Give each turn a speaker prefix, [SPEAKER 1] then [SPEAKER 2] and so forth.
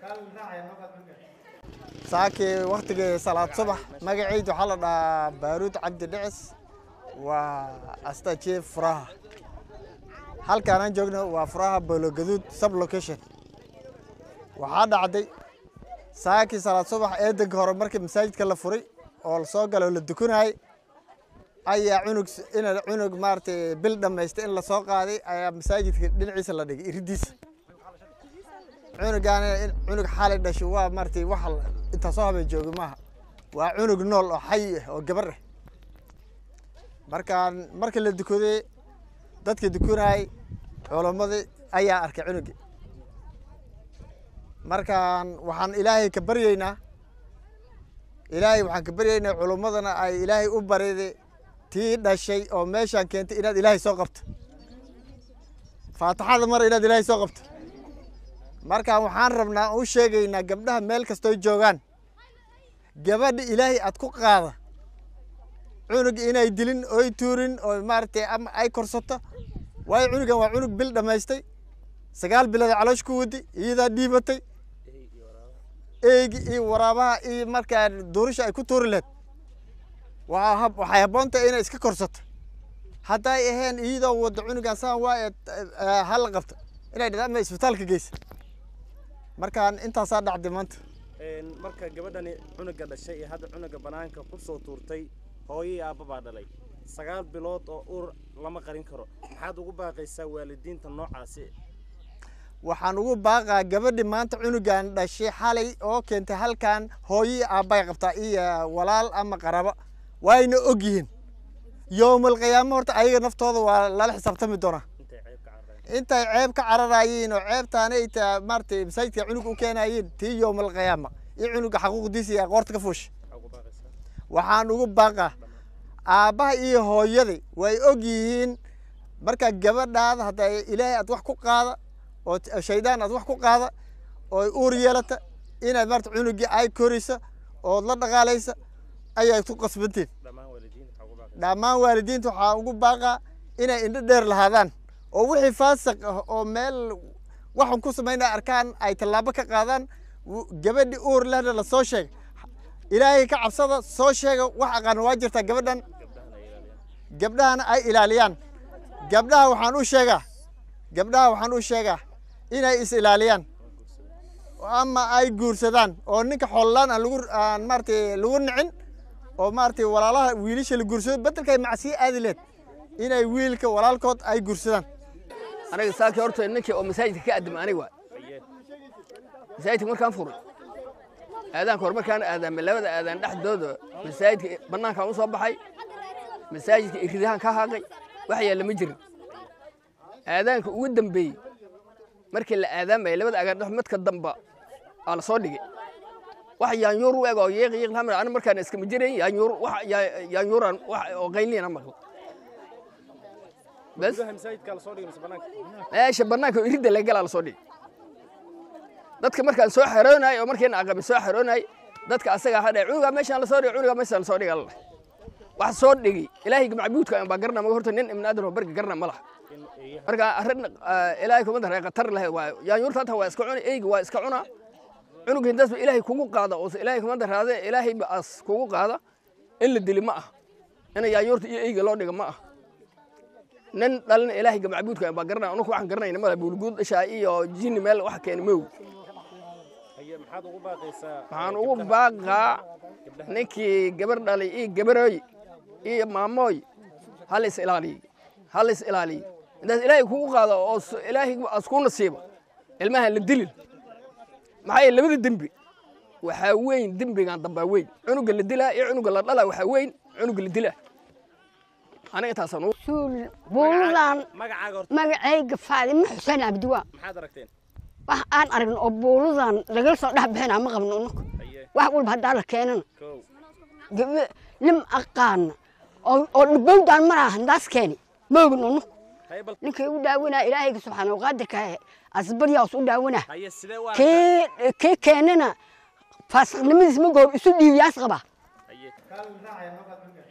[SPEAKER 1] saakii waktigii salaad subax magacayda waxaa la dhahaa baaruud cabdi dhicis waa astajief furaha halkaanaan joogno waa furaha boologaduud sub location waxaa dhacday saakii salaad subax eedanka hore markii masaajidka la furay oo lasoo galo la dukanayay ayaa cunug in cunug maaragtay bil dhammaystay in lasoo qaaday ayaa masaajidka dhinaciisa la dhigay iridiisa cunugaana cunug xaalay dhashay waa maaragtay waxa intaa soo habeen jooga maaha waa cunug nool oo xay ah oo gabar ah markaan markii la dukaday dadkii dukanayay culammadii ayaa arkay cunugii markaan waxaan ilaahay ka baryeynaa ilaahay waxaan ka baryeynaa culimmadana ay ilaahay u bariday tii dhashay oo meeshaan keentay inaad ilaahay soo qabto faataxada mar inaad ilaahay soo qabto markaan waxaan rabnaa u sheegaynaa gabdhaha meel kastooy joogaan gabadha ilaahay aad ku qaada cunug inay dilin oy tuurin oo maaragtay ama ay korsato waayo cunugan waa cunug bil dhammaystay sagaal bilood caloosh ku wadi iyadaa dhiibatay eegi iyo waraabaha iyo markaa duurisha ay ku tuuri lahayd waa waxay habboon tahay inay iska korsato hadday ahayn iyadoo wadda cunugan saan waa ee hala qabta inay dhada ama isbitaalka geysa markaan intaasaa dhacday maanta
[SPEAKER 2] marka gabadhani cunuga dhashay iyo hadda cunuga banaanka ku soo tuurtay hooyii aabba baa dhalay sagaal bilood oo ur lama qarin karo maxaad ugu baaqaysaa waalidiinta noocaasi
[SPEAKER 1] waxaan ugu baaqaa gabadhi maanta cunugan dhashay xalay oo keentay halkan hooyii aabbay qabtaa iyo walaal ama qarabo waayna og yihiin yowmal qiyaamo horta ayaga naftooda waa lala xisaabtami doonaa
[SPEAKER 2] intay ceeb ka carareen
[SPEAKER 1] intay ceeb ka cararayiin oo ceebtaana ay taa maaragtay masaajidka cunug u keenayiin tii yowmal qiyaama iyo cunuga xaquuqdiisa iyo aqoorta ka fuusha
[SPEAKER 2] maxaa ugu baaqaysaa
[SPEAKER 1] waxaan ugu baaqaa aabbaha iyo hooyadii way og yihiin marka gabadhaada hadda ilaahay aad wax ku qaada oo t- shaydaan aad wax ku qaada oo uur yeelata inaad maarata cunugii ay koraysa ood la dhaqaalaysa ayay ku qasbantiin
[SPEAKER 2] dhammaan waalidiinta maxaa ugu baaqaysaa
[SPEAKER 1] dhammaan waalidiinta waxaa ugu baaqaa inay indho dheer lahaadaan oo wixii faasiq ah oo meel waxan ku samaynaya arkaan ay tallaabo ka qaadaan w- gabadhi uur lehna la soo sheega ilaahay ka cabsada soo sheega wax aqaana waa jirtaa gabadhan
[SPEAKER 2] gabdhahana ay ilaaliyaan
[SPEAKER 1] gabdhahana ay ilaaliyaan gabdhaha waxaan u sheegaa gabdhaha waxaan u sheegaa inay is ilaaliyaan ama ay guursadaan oo ninka xoolaan aan lagu aan maaragtay lagu nicin oo maaragtay walaalaha wiilasha la guursado bedelkay macsiye aadi leed inay wiilka walaalkood ay guursadaan
[SPEAKER 3] aniga saakii horta ninkii oo masaajidka ka addama aniga waay
[SPEAKER 2] aye
[SPEAKER 3] masaajidka markaan furay aadaanka hore markaan aadaamay labada aadaan dhexdooda masaajidka bannaankaan u soo baxay masaajidka iridahaan ka haaqay wax yaalla ma jirin aadaanka ugu dambeeyey markii la aadaamaya labada agaan dhex midka damba aa la soo dhigay wax yaanyuur u eg oo yeeq yeeq lamid aniga markaan iskama jirayn yaanyuur wax yaa- yaanyuuraan wax oo qaylina maqlo bas
[SPEAKER 2] gudaha masaajidkaa lasoo dhigay mise banaanka
[SPEAKER 3] meesha bannaanka oo iridda laga galaa la soo dhigay dadka markaan soo xaroonay oo markiina aqabi soo xaroonay dadka asaga hadhe cunugaa meeshaan lasoo dhigay cunugaa meeshaan lasoo dhigay alla wax soo dhigay ilaahayga macbuudka baa garna maga horta nin ibn aadan oo barga garna ma laha
[SPEAKER 2] in eeyaha
[SPEAKER 3] marka arrin ah, ilaahay kuma daree khatar leh waa yaanyuurta hata waa iska cuna eyga waa iska cuna cunuga hindaasba ilaahay kugu qaada oo ilaahay kuma daraade ilaahay ba as kugu qaada in la dili ma ah in yaanyuurta iyo eyga loo dhiga ma ah nin dhalin ilaahayga macbuudka baa garanaya anugu waxaan garanayna mala buulguud dhashaa iyo jinni meel wax keeni mow
[SPEAKER 2] aye maxaad ugu baaqaysaa
[SPEAKER 3] waxaan ugu baaqaa ninkii gabar dhalay iyo gabarooy iyo maamooy hal is ilaaliy hal is ilaaliy intaas ilaahay kugu qaado oo s- ilaahay as ku nasiibo ilmaha la dilin maxaa yeele labada dembi waxaa weyn dembigan dambaa weyn cunuga la dilaa iyo cunuga la dhalaa waxaa weyn cunuga la dilaa aniga intaasaan ugu
[SPEAKER 4] suul buuludan
[SPEAKER 2] magacaaga horta
[SPEAKER 4] magacayga faadimo xuseen cabdiwaa
[SPEAKER 2] maxaad aragteen
[SPEAKER 4] wax aan aragno oo buuludan lagala soo dhex bixinaa ma qabno unaku
[SPEAKER 2] aye
[SPEAKER 4] wax walba haddaa la keenana
[SPEAKER 2] kow
[SPEAKER 4] gabe lim aqaana oo oo dhibowdaan maraa handaas keeni ma ogin unaku
[SPEAKER 2] haye bal
[SPEAKER 4] ninkay u dhaawanaa ilaahayga subxaana waqaadirka asbaryaas u dhaawanaa
[SPEAKER 2] haye sidee u aragtaa
[SPEAKER 4] kii kii keenana faasiqnimadiis ma goob isu dhiibiyaas qabaa
[SPEAKER 2] aye